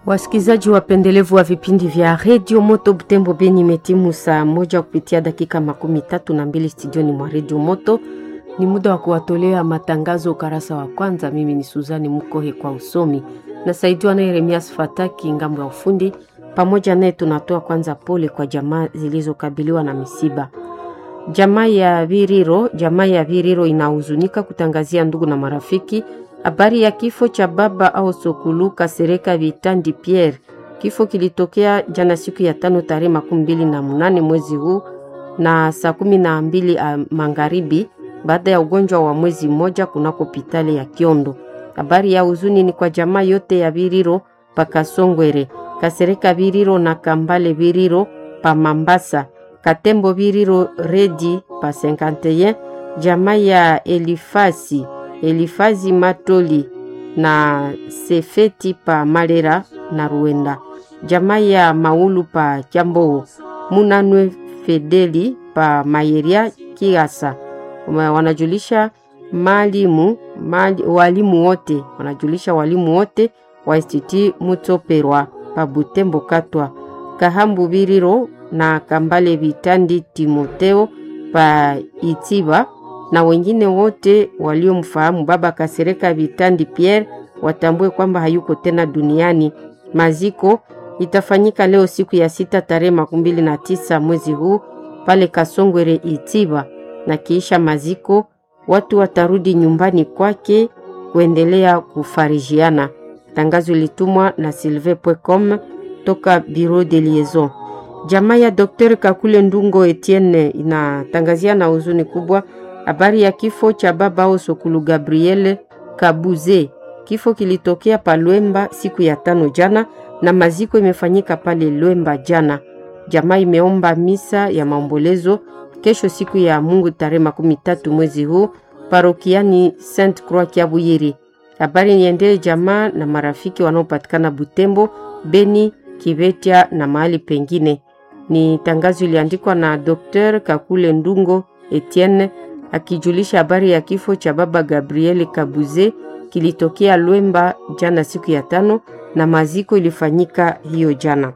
Wasikilizaji wapendelevu wa vipindi vya redio Moto Butembo Beni, imetimu saa moja kupitia dakika makumi tatu na mbili studioni mwa redio Moto. Ni muda wa kuwatolea matangazo ukarasa wa kwanza. Mimi ni Suzani Mukohe kwa usomi, nasaidiwa na Yeremias Fataki ngambo ya ufundi. Pamoja naye tunatoa kwanza pole kwa jamaa zilizokabiliwa na misiba. Jamaa ya Viriro, jamaa ya Viriro inahuzunika kutangazia ndugu na marafiki habari ya kifo cha baba au Sokulu Kasereka Vitandi Pierre. Kifo kilitokea jana siku ya tano tarehe makumi mbili na munane mwezi huu na saa kumi na mbili magharibi baada ya ugonjwa wa mwezi mmoja kunako hospitali ya Kiondo. Habari ya huzuni ni kwa jamaa yote ya Viriro pakasongwere Kasereka Viriro na Kambale Viriro pa Mambasa Katembo Viriro Redi pa 51 jamaa ya Elifasi Elifazi Matoli na Sefeti pa Malera na Ruenda, jamaa ya Maulu pa Kyamboo, Munanwe Fedeli pa Mayeria Kiasa. Wanajulisha malimu mali, walimu wote wanajulisha walimu wote wa Institut Mutoperwa pa Butembo Katwa, Kahambu Biriro na Kambale Vitandi Timoteo pa Itiba na wengine wote waliomfahamu baba Kasereka Vitandi Pierre watambue kwamba hayuko tena duniani. Maziko itafanyika leo siku ya sita tarehe makumi mbili na tisa mwezi huu pale Kasongwere Itiba, na kiisha maziko watu watarudi nyumbani kwake kuendelea kufarijiana. Tangazo ilitumwa na silve.com toka Bureau de Liaison. Jamaa ya Dr. Kakule Ndungo Etienne inatangazia na huzuni kubwa habari ya kifo cha baba au Sokulu Gabriel Kabuze. Kifo kilitokea pa Lwemba siku ya tano jana na maziko imefanyika pale Lwemba jana. Jamaa imeomba misa ya maombolezo kesho siku ya Mungu tarehe makumi tatu mwezi huu parokiani Saint Croix Kiabuyiri. Habari niendee jamaa na marafiki wanaopatikana Butembo, Beni, Kivetia na mahali pengine. Ni tangazo iliandikwa na Dr. Kakule Ndungo Etienne akijulisha habari ya kifo cha baba Gabriel Kabuze kilitokea Lwemba jana siku ya tano na maziko ilifanyika hiyo jana.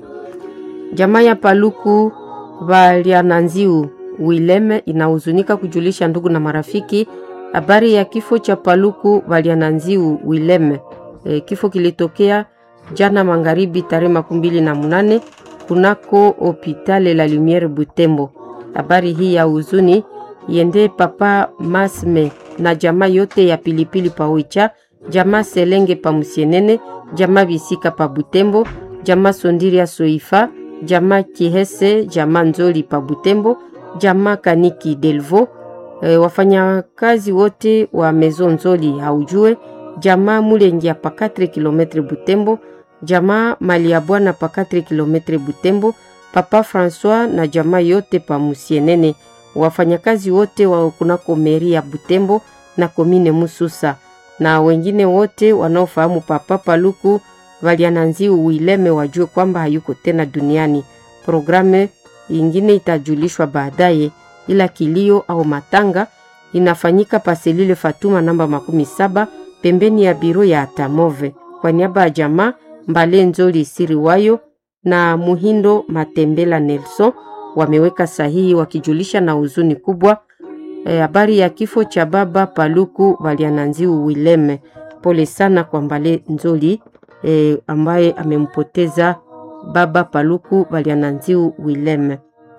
Jamaa ya Paluku Valiananziu Wileme inahuzunika kujulisha ndugu na marafiki habari ya kifo cha Paluku Valiananziu Wileme. E, kifo kilitokea jana magharibi tarehe makumi mbili na munane kunako hopitale la Lumiere Butembo. Habari hii ya huzuni yende papa Masme na jamaa yote ya pilipili pa Oicha, jamaa Selenge pa Musienene, jamaa Bisika pa Butembo, jamaa Sondiria Soifa, jamaa Kihese, jamaa Nzoli pa Butembo, jamaa Kaniki Delvo, e, wafanyakazi wote wa Mezo Nzoli haujue, jamaa Mulengia pa 4 km Butembo, jamaa Mali ya Bwana pa 4 km Butembo, papa Francois na jamaa yote pa Musienene wafanyakazi wote wa kunako meri ya Butembo na komine Mususa na wengine wote wanaofahamu papa Paluku Valiananziu Wileme wajue kwamba hayuko tena duniani. Programu ingine itajulishwa baadaye, ila kilio au matanga inafanyika paselile Fatuma namba makumi saba pembeni ya biro ya Atamove kwa niaba ya jamaa Mbale Nzoli Siri Wayo na Muhindo Matembela Nelson wameweka sahihi wakijulisha na huzuni kubwa habari e, ya kifo cha baba Paluku Valiananziu Wileme. Pole sana kwa Mbale Nzoli e, ambaye amempoteza baba Paluku Valiananziu Wileme.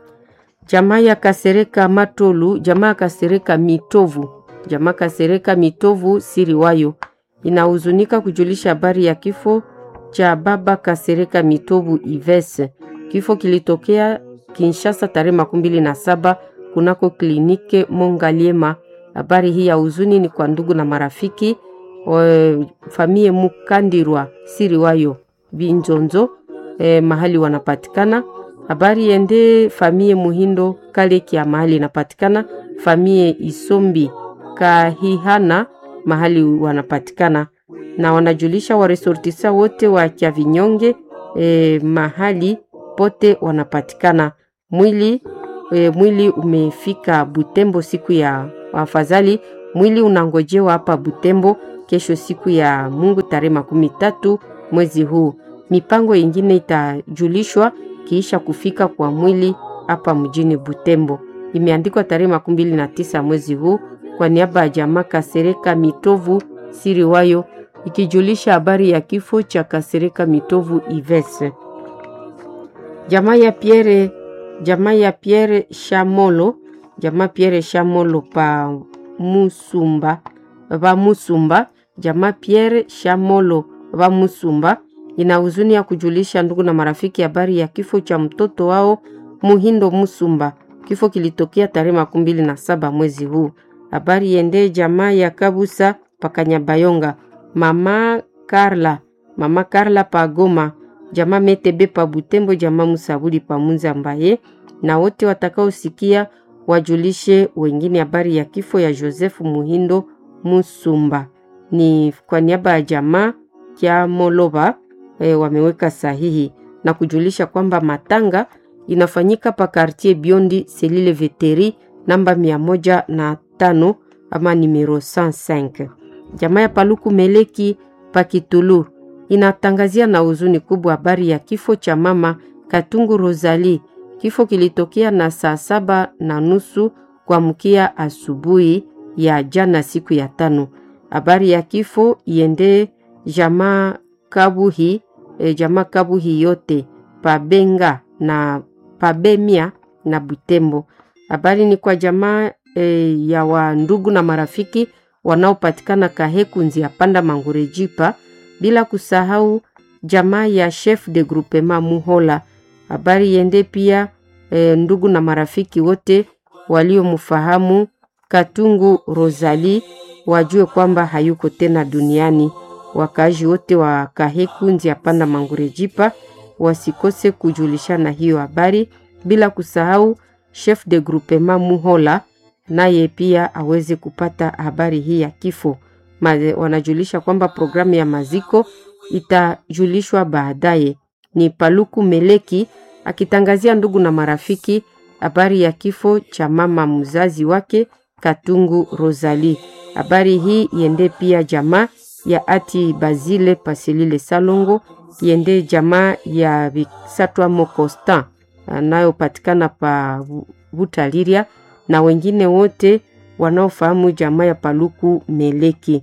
Jamaa ya Kasereka Matolu, jamaa ya Kasereka Mitovu, jamaa Kasereka Mitovu siri wayo inahuzunika kujulisha habari ya kifo cha baba Kasereka Mitovu Ivese. Kifo kilitokea Kinshasa tarehe makumi mbili na saba kunako klinike Mongaliema. Habari hii ya huzuni ni kwa ndugu na marafiki e, famie Mukandirwa siri wayo Binjonzo e, mahali wanapatikana. Habari yende famie Muhindo Kalekia mahali inapatikana, famie Isombi Kahihana mahali wanapatikana, na wanajulisha waresortisa wote wa Kyavinyonge e, mahali pote wanapatikana. Mwili e, mwili umefika Butembo siku ya afadhali. Mwili unangojewa hapa Butembo kesho siku ya Mungu tarehe makumi tatu mwezi huu. Mipango ingine itajulishwa kiisha kufika kwa mwili hapa mjini Butembo. Imeandikwa tarehe makumi mbili na tisa mwezi huu kwa niaba ya jamaa Kasereka Mitovu Siriwayo, ikijulisha habari ya kifo cha Kasereka Mitovu Ives. Jamaa ya Pierre, jamaa ya Pierre Shamolo, jamaa Pierre Shamolo pa Musumba, va Musumba, jamaa Pierre Shamolo va Musumba ina huzuni ya kujulisha ndugu na marafiki habari ya kifo cha mtoto wao Muhindo Musumba. Kifo kilitokea tarehe makumi mbili na saba mwezi huu. Habari yende jamaa ya Kabusa Pakanyabayonga, mama Karla, mama Karla Pagoma, jamaa Metebe pa Butembo, jamaa Musabuli pa Munza Mbaye, na wote watakaosikia wajulishe wengine habari ya kifo ya Joseph Muhindo Musumba. Ni kwa niaba ya jamaa kya Moloba e, wameweka sahihi na kujulisha kwamba matanga inafanyika pa quartier Biondi selile veteri namba mia moja na tano ama numero 105. Jamaa ya Paluku Meleki Pakitulu inatangazia na huzuni kubwa habari ya kifo cha mama Katungu Rosali. Kifo kilitokea na saa saba na nusu kuamkia asubuhi ya jana siku ya tano. Habari ya kifo iende jamaa Kabuhi, e, jamaa Kabuhi yote Pabenga na Pabemia na Butembo. Habari ni kwa jamaa e, ya wa ndugu na marafiki wanaopatikana Kaheku Nzia Panda Mangurejipa, bila kusahau jamaa ya chef de groupement Muhola. Habari yende pia e, ndugu na marafiki wote waliomfahamu Katungu Rosali wajue kwamba hayuko tena duniani. Wakaaji wote wa Kaheku Nzia Panda Mangurejipa wasikose kujulishana hiyo habari, bila kusahau chef de groupement Muhola naye pia aweze kupata habari hii ya kifo. Maze, wanajulisha kwamba programu ya maziko itajulishwa baadaye. Ni Paluku Meleki akitangazia ndugu na marafiki habari ya kifo cha mama mzazi wake Katungu Rosali. Habari hii iende pia jamaa ya ati Bazile Paselile Salongo, iende jamaa ya Bisatwamo Constant anayopatikana pa Butaliria na wengine wote wanaofahamu jamaa ya Paluku Meleki.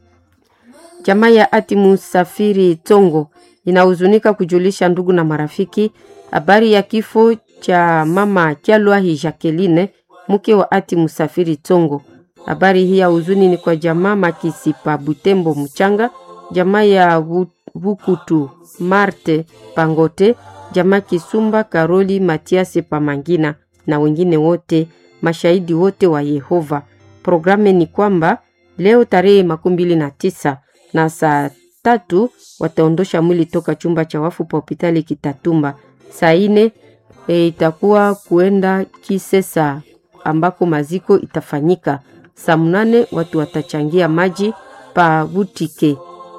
Jamaa ya ati Musafiri Tongo inahuzunika kujulisha ndugu na marafiki habari ya kifo cha mama Kyalwahi Jacqueline mke wa ati Musafiri Tongo. Habari hii ya huzuni ni kwa jamaa Makisi pa Butembo Mchanga, jamaa ya Bukutu Marte Pangote, jamaa Kisumba Karoli Matiase Pamangina na wengine wote mashahidi wote wa Yehova. Programu ni kwamba leo tarehe makumi mbili na tisa na saa tatu wataondosha mwili toka chumba cha wafu pa hospitali Kitatumba. Saa ine e, itakuwa kuenda Kisesa ambako maziko itafanyika. Saa mnane watu watachangia maji pa Butike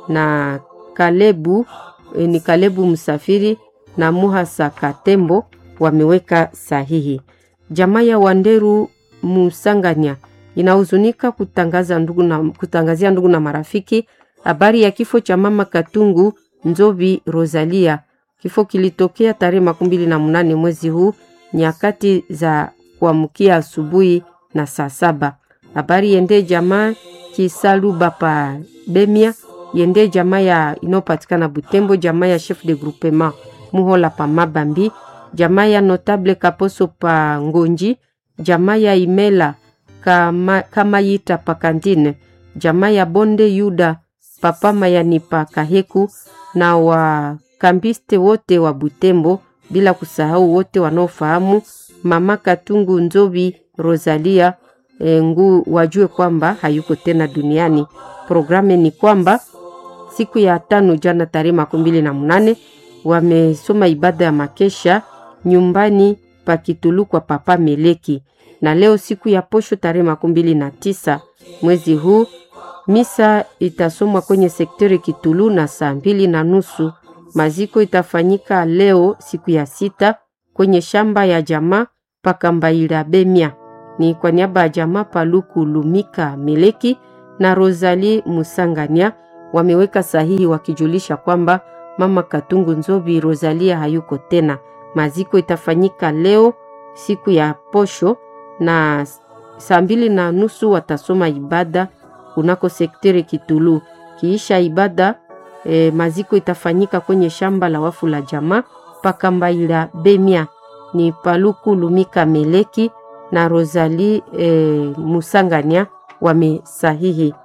na Kalebu e, ni Kalebu Msafiri na Muhasa Katembo wameweka sahihi. Jamaa ya Wanderu Musanganya inahuzunika kutangaza ndugu na, kutangazia ndugu na marafiki habari ya kifo cha mama Katungu Nzobi Rosalia. Kifo kilitokea tarehe makumi mbili na munane mwezi huu nyakati za kuamkia asubuhi na saa saba. Habari yende jamaa Kisaluba pa Bemia, yende jamaa ya inayopatikana Butembo, jamaa ya chef de groupement Muhola pa Mabambi, jamaa ya notable Kaposo pa Ngonji, jamaa ya Imela kama, kama yita pa Kandine, jamaa ya Bonde Yuda papa Mayani pa Kaheku na wakambiste wote wa Butembo, bila kusahau wote wanaofahamu mama Katungu Nzobi Rosalia e, ngu wajue kwamba hayuko tena duniani. Programu ni kwamba siku ya tano jana tarehe makumi mbili na munane wamesoma ibada ya makesha nyumbani pa Kitulu kwa papa Meleki, na leo siku ya posho tarehe makumi mbili na tisa mwezi huu misa itasomwa kwenye sektori Kitulu na saa mbili na nusu. Maziko itafanyika leo siku ya sita kwenye shamba ya jamaa Pakambaila Bemia. Ni kwa niaba ya jamaa Paluku Lumika Meleki na Rosalie Musangania wameweka sahihi wakijulisha kwamba mama Katungu Nzobi Rosalia hayuko tena. Maziko itafanyika leo siku ya posho na saa mbili na nusu watasoma ibada kunako sekteri Kitulu. Kiisha ibada e, maziko itafanyika kwenye shamba la wafu la jamaa Pakambaila Bemia ni Paluku Lumika Meleki na Rosali e, Musangania wamesahihi.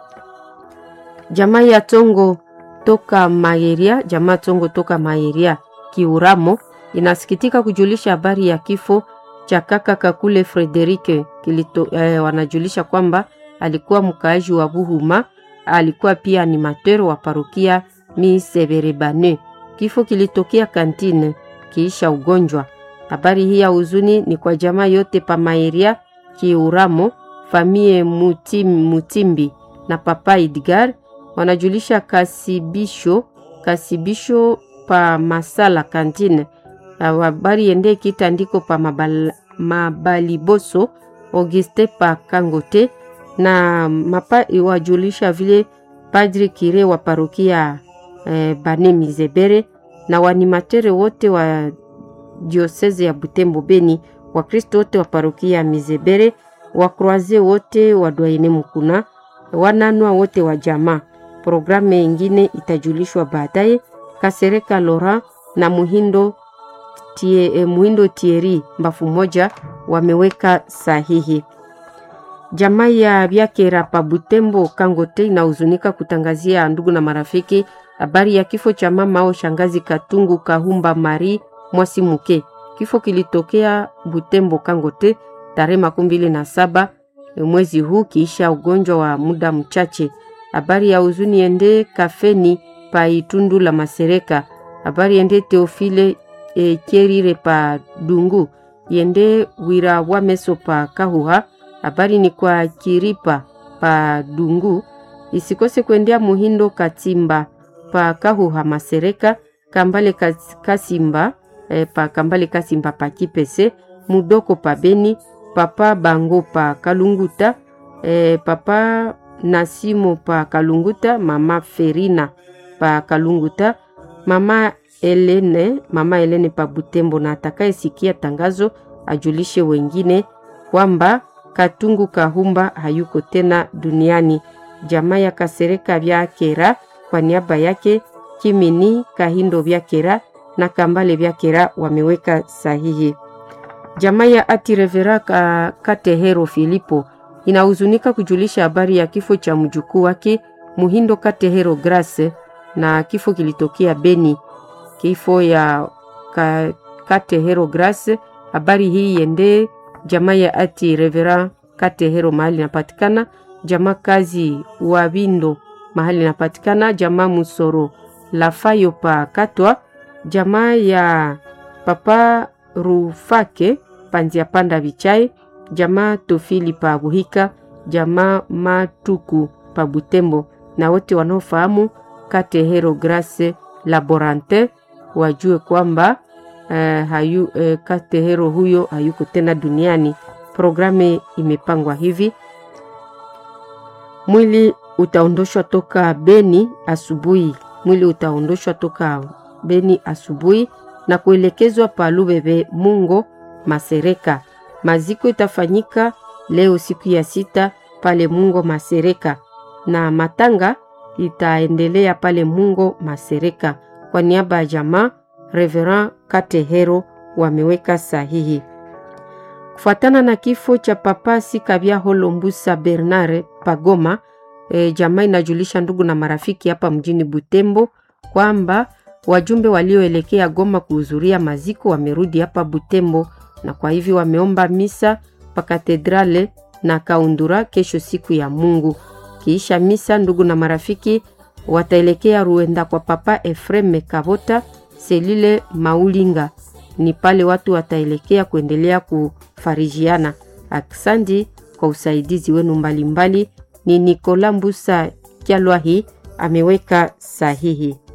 Jamaa ya Tongo toka Maeria, jamaa Tongo toka Maeria Kiuramo inasikitika kujulisha habari ya kifo cha kaka Kakule Frederike kilito, eh, wanajulisha kwamba alikuwa mkaaji wa Buhuma, alikuwa pia animateur wa parokia Miseberebane. Kifo kilitokea kantine kiisha ugonjwa. Habari hii ya huzuni ni kwa jamaa yote pa Maeria Kiuramo, famie Mutim, Mutimbi na papa Edgar wanajulisha kasibisho kasibisho pa Masala kantine habari yende kitandiko pa mabal, Mabaliboso Auguste pa Kangote na mapa iwajulisha vile Padri Kire wa parokia eh, Bane Mizebere na wanimatere wote wa dioseze ya Butembo Beni, Wakristo wote wa parokia ya Mizebere, wakroaze wote wa Dwaine Mukuna, wananwa wote wa jamaa. Programu ingine itajulishwa baadaye. Kasereka Lora na Muhindo tie, eh, Muhindo Tieri mbafu moja wameweka sahihi. Jamaa ya Byakera pa Butembo Kangote inahuzunika kutangazia ndugu na marafiki habari ya kifo cha mama au shangazi Katungu Kahumba Mari Mwasimuke. Kifo kilitokea Butembo Kangote tarehe makumi mbili na saba mwezi huu kiisha ugonjwa wa muda mchache. Habari ya huzuni ende kafeni pa Itundu la Masereka. Habari ende Teofile e, Kierire pa Dungu yende wira wameso pa Kahuha. Habari ni kwa Kiripa pa Dungu, isikose kuendea Muhindo Katimba pa Kahuha Masereka, Kambale Kasimba e, pa Kambale Kasimba pa Kipese, Mudoko pa Beni, Papa Bango pa Kalunguta e, Papa Nasimo pa Kalunguta, Mama Ferina pa Kalunguta, Mama Elene, Mama Elene pa Butembo, na atakayesikia tangazo ajulishe wengine kwamba Katungu Kahumba hayuko tena duniani. Jamaa ya Kasereka Byakera kwa niaba yake Kimini Kahindo Byakera na Kambale Byakera wameweka sahihi. Jamaa ya Atirevera ka Katehero Filipo inahuzunika kujulisha habari ya kifo cha mjukuu wake Muhindo Katehero Grace, na kifo kilitokea Beni. Kifo ya ka, Katehero Grace, habari hii yende jamaa ya ati Revera Katehero mahali inapatikana, jamaa kazi wa Bindo mahali inapatikana, jamaa Musoro Lafayo pa Katwa, jamaa ya papa Rufake Panzia Panda Vichai, jamaa Tofili pa Buhika, jamaa Matuku pa Butembo, na wote wanaofahamu Katehero Grace Laborante wajue kwamba Uh, hayu, uh, Katehero huyo hayuko tena duniani. Programu imepangwa hivi: mwili utaondoshwa toka Beni asubuhi, mwili utaondoshwa toka Beni asubuhi na kuelekezwa pa Lubebe Mungo Masereka. Maziko itafanyika leo siku ya sita pale Mungo Masereka, na matanga itaendelea pale Mungo Masereka. Kwa niaba ya jamaa Reverend Katehero wameweka sahihi. Kufuatana na kifo cha Papa Sikabya Holombusa Bernard Pagoma, e, jamaa inajulisha ndugu na marafiki hapa mjini Butembo kwamba wajumbe walioelekea Goma kuhudhuria maziko wamerudi hapa Butembo, na kwa hivyo wameomba misa pa katedrale na Kaundura kesho siku ya Mungu. Kiisha misa, ndugu na marafiki wataelekea Ruenda kwa Papa Efreme Kabota selile Maulinga ni pale watu wataelekea kuendelea kufarijiana. Aksandi kwa usaidizi wenu mbalimbali. Ni Nikola Mbusa Kyalwahi ameweka sahihi.